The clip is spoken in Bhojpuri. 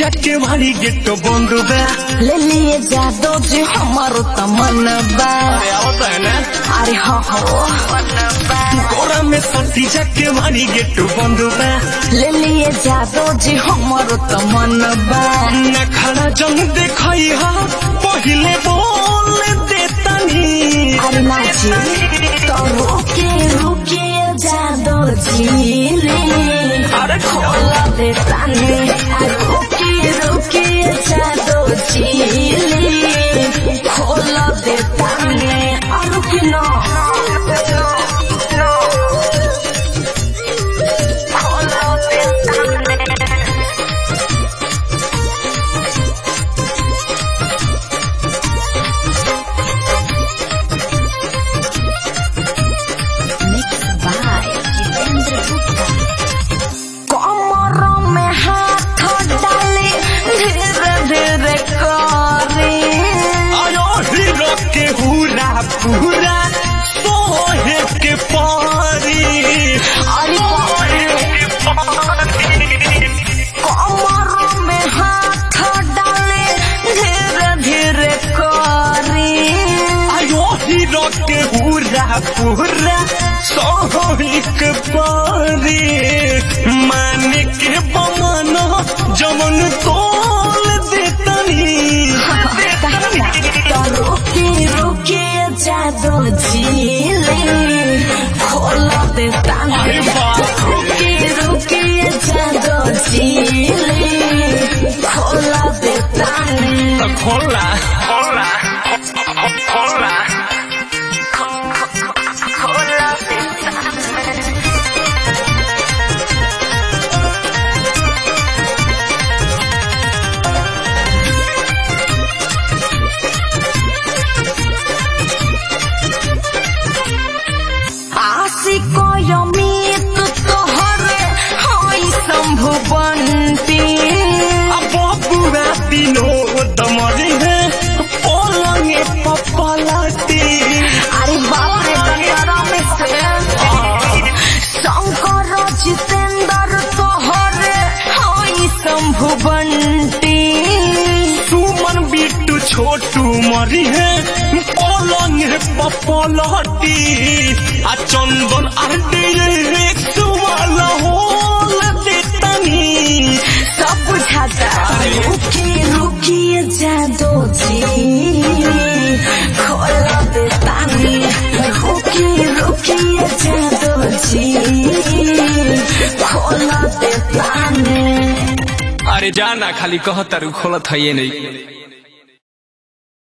जाके भारी गेट बंद बा ले लिए जादो जी हमारो तमन्ना अरे आवत है ना अरे हो हो कोरा में सटी जाके भारी गेट बंद बा ले लिए जादो जी हमारो तमन्ना न खड़ा जंग देखई हा पहिले बोल देतनी अरे नाची तो रुके रुके जादो जी रे अरे खोला दे ताने रुके रुके जादो जी रे खोला दे ताने और रुके ना खोला दे ताने Mixed by Jitendra Gupta. कमर में हाथ डाले धीरे धीरे करे आयो हीरो के हुरा पूरा सोहे के पारी अरे कमर में हाथ डाले धीरे धीरे करे आयो हीरो के हुरा पूरा सोहे के पारी मान के बमाना जमन तोल देतनी तो रुके रुके जादो झीले खोला दे ताने रुके रुके जादो झीले खोला दे ताने तो खोला खोला खोला खोला दे ताने आशिको यमित तोहरे होई शंभु बंटी बबुआ विनोद मरी है पलंगे पपलाती अरे बाप रे दंडरा में से शंकर जितेंद्र तोहरे होई शंभु बंटी सुमन बिट्टू छोटू मरी है पलंगे पपलाती आ चंदन आरडी वाला होल देतनी सब बुझाता रुकी रुकी जादो जी खोला दे तानी रुकी रुकी जादो जी खोला दे तानी अरे जाना खाली कहता खोलत है ये नहीं